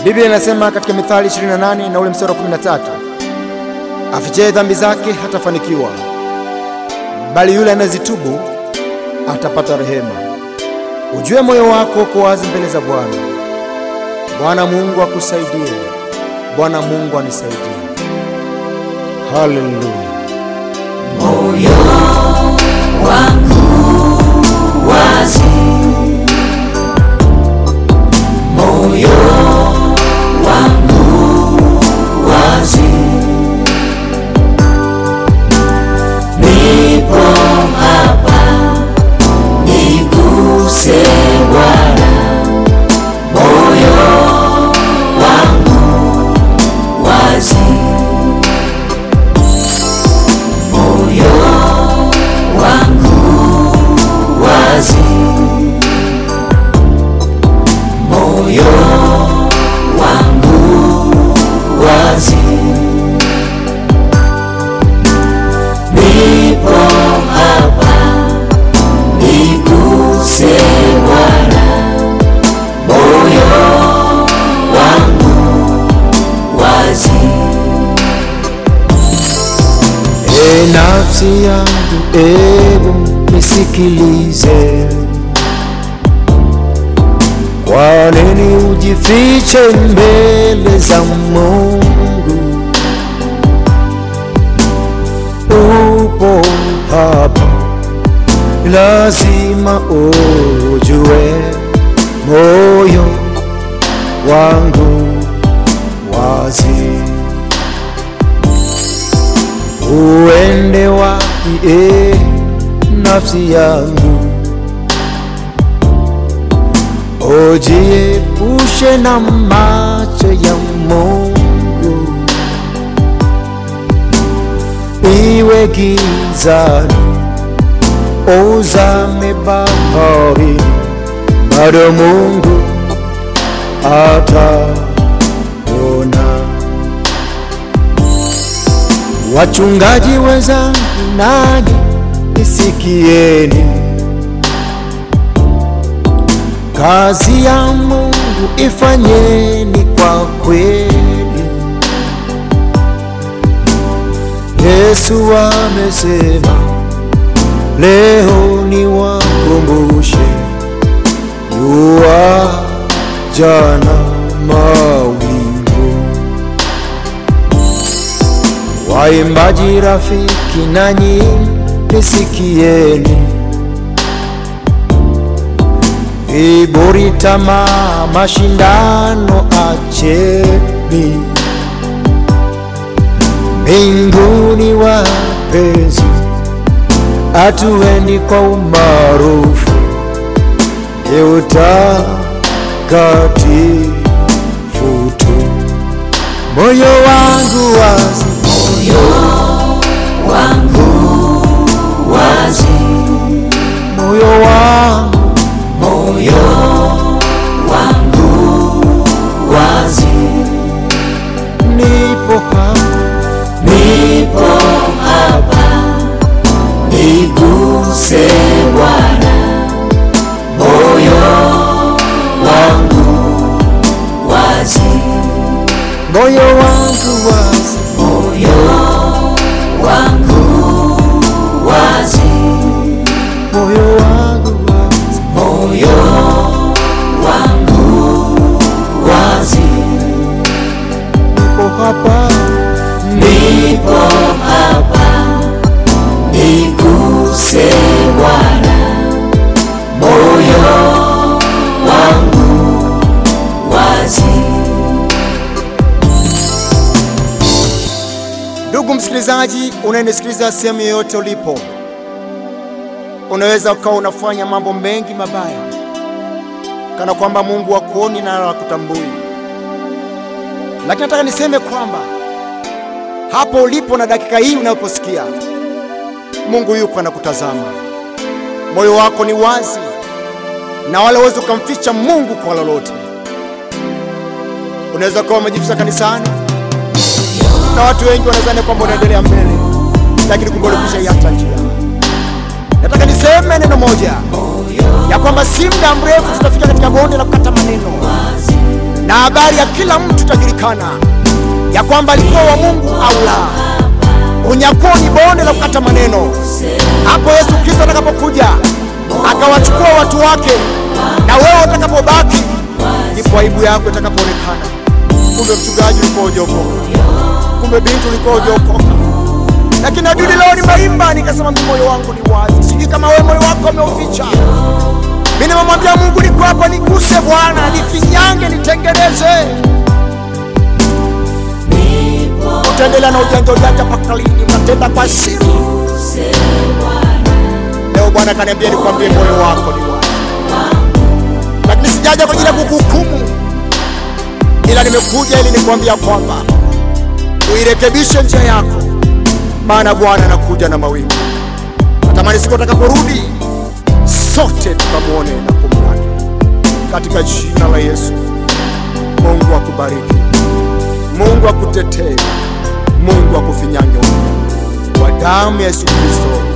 Biblia inasema katika Mithali 28 na ule mstari wa 13, afichaye dhambi zake hatafanikiwa, bali yule anayezitubu atapata rehema. Ujue moyo wako uko wazi mbele za Bwana. Bwana Mungu akusaidie. Bwana Mungu anisaidie. Haleluya. moyo wangu wazi, moyo wangu wazi, nipo hapa, niguse Bwana, moyo wangu wazi moyo wangu wazi, moyo wangu wazi, nipo hapa, niguse Bwana, moyo wangu wazi. E nafsi yangu, ebu nisikilize. Kwa nini ujifiche mbele za Mungu? Upo hapa, lazima ujue moyo wangu wazi uende wapi e nafsi yangu, ujiepushe na macho ya Mungu, iwe gizani, uzame bahari, bado Mungu ataona. Wachungaji wenzangu, nanyi nisikieni, kazi ya Mungu ifanyeni kwa kweli. Yesu amesema, leo ni wakumbushe, yua jana mawingu Waimbaji rafiki, nanyi nisikieni, viburi, tamaa, mashindano acheni, mbinguni wapenzi, atueni kwa umaarufu, ni utakatifu tu. Moyo wangu wazi moyo wangu wazi, moyo wangu moyo wangu wazi, nipo hapa, nipo hapa, niguse Bwana, moyo wangu wazi, moyo wangu wazi, moyo wangu wazi, moyo wangu wazi, moyo wangu wazi. nipo hapa, nipo hapa, niguse Bwana, moyo wangu wazi. Ndugu msikilizaji, unayenisikiliza sehemu yoyote ulipo, unaweza ukawa unafanya mambo mengi mabaya, kana kwamba Mungu hakuoni na hakutambui, lakini nataka niseme kwamba hapo ulipo na dakika hii unaposikia, Mungu yuko anakutazama. Moyo wako ni wazi na wala huwezi ukamficha Mungu kwa lolote. Unaweza kuwa umejificha kanisani na watu wengi wanadhani kwamba unaendelea mbele, lakini kumbe ulikwisha iacha njia. Nataka niseme neno moja ya kwamba si muda mrefu tutafika katika bonde la kukata maneno, na habari ya kila mtu itajulikana ya kwamba alikuwa wa Mungu au la. Unyakuo ni bonde la kukata maneno. Hapo Yesu Kristo atakapokuja akawachukua watu wake, na wewe utakapobaki, ndipo aibu yako itakapoonekana. Kumbe mchungaji ulikuwa hujaokoka, kumbe binti ulikuwa hujaokoka. Lakini adudi leo nimeimba nikasema, mimi moyo wangu ni wazi. Sijui kama wewe moyo wako umeuficha. Mimi nimemwambia Mungu, niko hapa, niguse Bwana, nifinyange, nitengeneze. Utaendelea na ujanja ujanja mpaka lini? Unatenda kwa siri. Leo Bwana kaniambia nikwambie moyo wako ni wazi, lakini sijaja kwa ajili ya kukuhukumu, ila nimekuja ili nikwambia kwamba uirekebishe njia yako, maana Bwana anakuja na mawingu. Natamani siku atakaporudi sote tukamwone na kumlaki katika jina la Yesu. Mungu akubariki, Mungu akutetee, Mungu akufinyange upya kwa damu ya Yesu Kristo.